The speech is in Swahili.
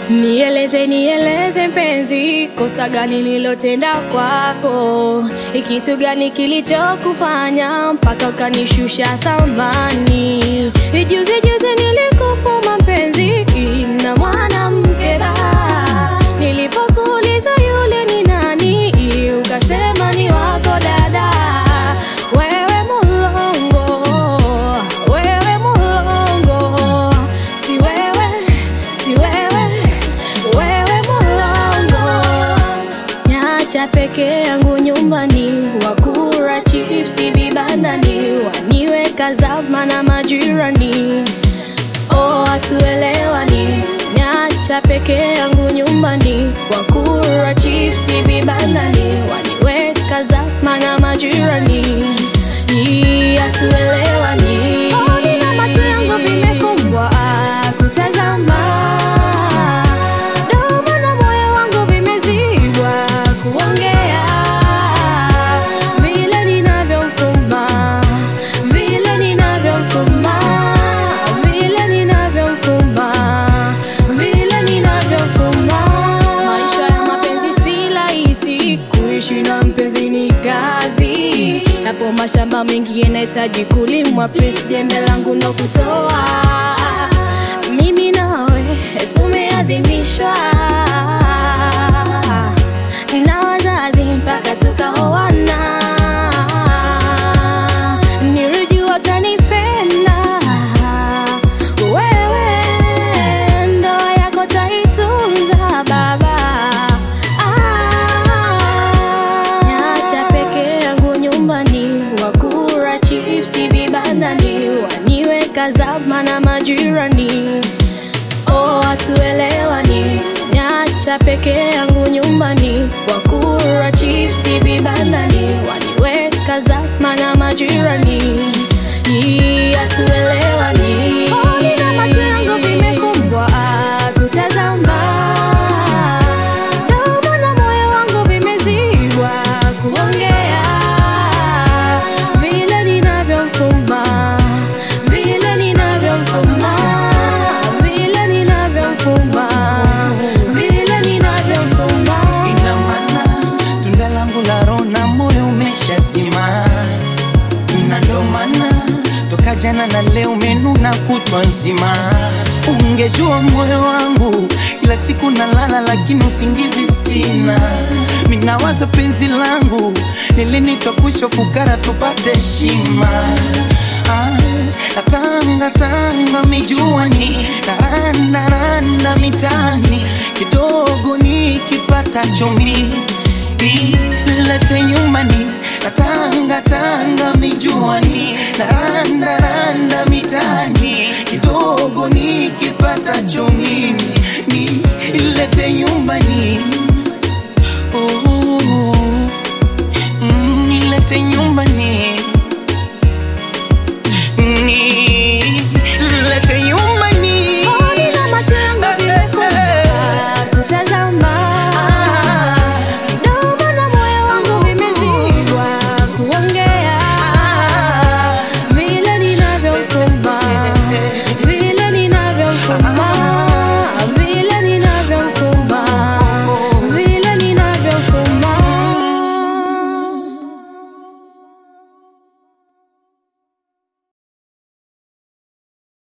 Nieleze, nieleze mpenzi, kosa gani nilotenda kwako? Ni kitu gani kilichokufanya mpaka ukanishusha thamani? Juzi juzi nilikufuma mpenzi na mwanamke ba, nilipokuuliza yule ni nani, ukasema ni wako dada. Wewe mulongo, wewe mulongo, si wewe, si wewe, wewe mulongo. Nyacha peke yangu nyumbani, wakura chipsi vibandani, waniweka zama na majirani. Oh, hatuelewani. Nyacha peke yangu nyumbani, wakura chipsi vibandani, waniweka zama na majirani. Hii hatuelewani. Oh, nina macho yangu vimefumbwa kutazama, domo na moyo wangu vimezibwa kuongea, vile ninavyomfuma, vile ninavyomfuma, vile ninavyomfuma, vile ninavyomfuma. Maisha ya mapenzi si rahisi, kuishi na mpenzi ni kazi. Yapo mashamba mengi yanahitaji kulimwa, please jembe langu ndo kutoa. Mimi nawe tumeadhimishwa na wazazi mpaka tukaoana. Nilijua utanipenda wewe, ndoa yako taitunza baba. Ah, Nyacha peke yangu nyumbani, wakura chipsi vibandani, waniweka zama na majirani. Oh, hatuelewani. Nyacha peke yangu nyumbani, wakura chipsi vibandani, waniweka zama na majirani. Hii hatuelewani. Oh, nina macho yangu vimefumbwa kutazama, domo na moyo wangu vimezibwa kuongea, vile ninavyomfuma, vile ninavyomfuma, vile ninavyomfuma, vile ninavyomfuma. Ina maana tunda langu la roho na moyo umeshazima, na ndo maana toka jana na leo umenuna kutwa nzima. Ungejua moyo wangu kila siku nalala, lakini usingizi sina. Minawaza penzi langu lini twakusha fukara tupate heshima. Ah, natanga tanga mijuani naranda randa mitani kidogo nikipata chumi ilete nyumbani natanga tanga mijuani naranda randa mitani kidogo nikipata chumi ni ilete nyumbani